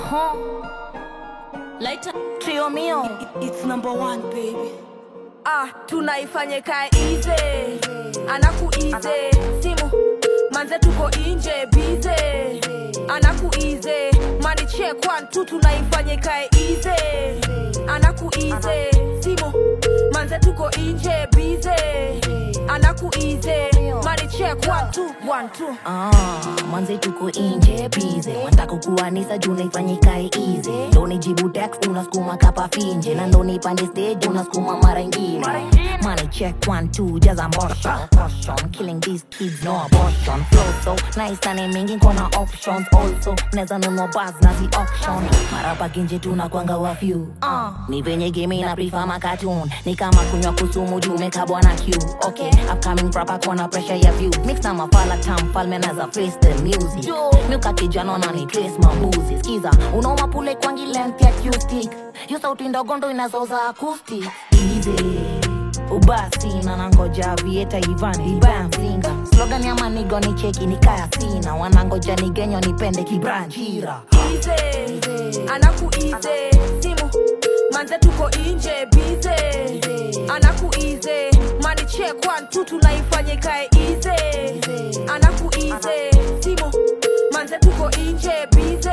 Huh? Later. Trio mio. It's number one baby. ah, tunaifanye kae ize anaku ize simu manze tuko inje bize anaku ize mani check one two tunaifanye kae ize anaku ize simu manze tuko inje bize anaku ize mani check one two one two Ah, manze tuko inje bize wataka kuanisa juu naifanyika easy ndo nijibu text unasukuma kapa finje na ndo nipande stage unasukuma mara ingine money check one two jaza motion caution killing these kids no abortion flow so nice na ni mingi kona options also neza nunua buzz na zi auction mara pakinje tunakwanga wa few uh, ni venye game na prefer ma cartoon ni kama kunywa kusumu juu mekabwa na Q okay upcoming proper kona pressure ya view mix na mafala tam falme na za face the music milka kijana na ni trace mambuzi skiza unaoma pule kwangi length ya acoustic yo sauti ndogo ndo inazoza acoustic easy ubasi na nangoja vieta ivan ibamzinga slogan ya manigo ni cheki ni kaya sina wanangoja nigenyo nipende kibranjira ize anaku ize simu manze tuko inje bize anaku ize mani check one two tunaifanye kae ize anaku ize simu manze tuko inje bize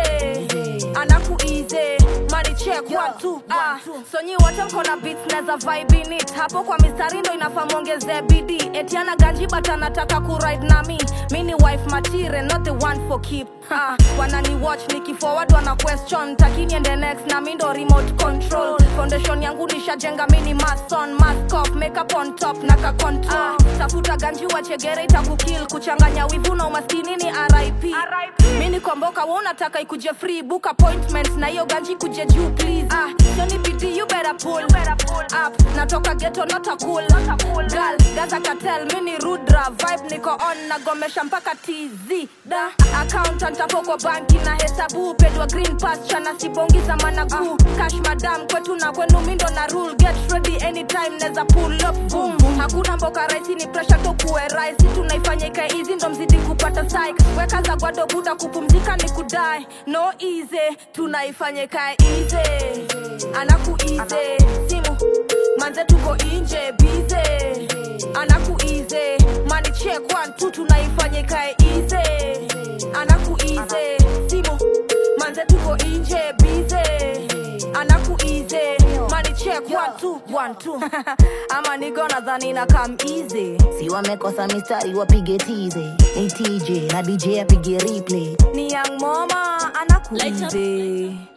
anaku ize mani check one two ah so nyi wote mko na beats na za vibe in it hapo kwa mistari ndo inafaa muongeze bidii etiana ganji but anataka kuride na mi mi ni wife material not the one for keep ha, wanani watch nikiforward wana question takini ende next na mi ndo remote control foundation yangu nishajenga mi ni mason mask off makeup on top na ka control tafuta ganji wa chegere itakukill kuchanganya wivu na umaskini ni rip mi ni komboka wa unataka ikuje free book appointment na hiyo ganji kuje juu please ah, so ni bidii you better pull, up natoka ghetto not a cool, girl gaza katel mi ni rudra vibe niko on nagomesha mpaka tz da accountant hapo kwa banki na hesabu pedwa green pasture na sibongi za managu cash madam kwetu na kwenu mindo na rule get ready anytime neza pull up boom hakuna mboka rahisi ni pressure to kuwe rahisi tunaifanya ikae easy ndo mzidi kupata psych weka za gwado buda kupumzika ni kudai no easy tunaifanya ikae easy anaku easy simu manze tuko inje bize anaku easy mani check one two tunaifanya ikae easy anaku easy simu manze tuko inje bize anaku easy mani check one two one two ama nigo nadhani na come easy si wamekosa mistari wapige tize ni tj na dj apige replay ni young mama anaku easy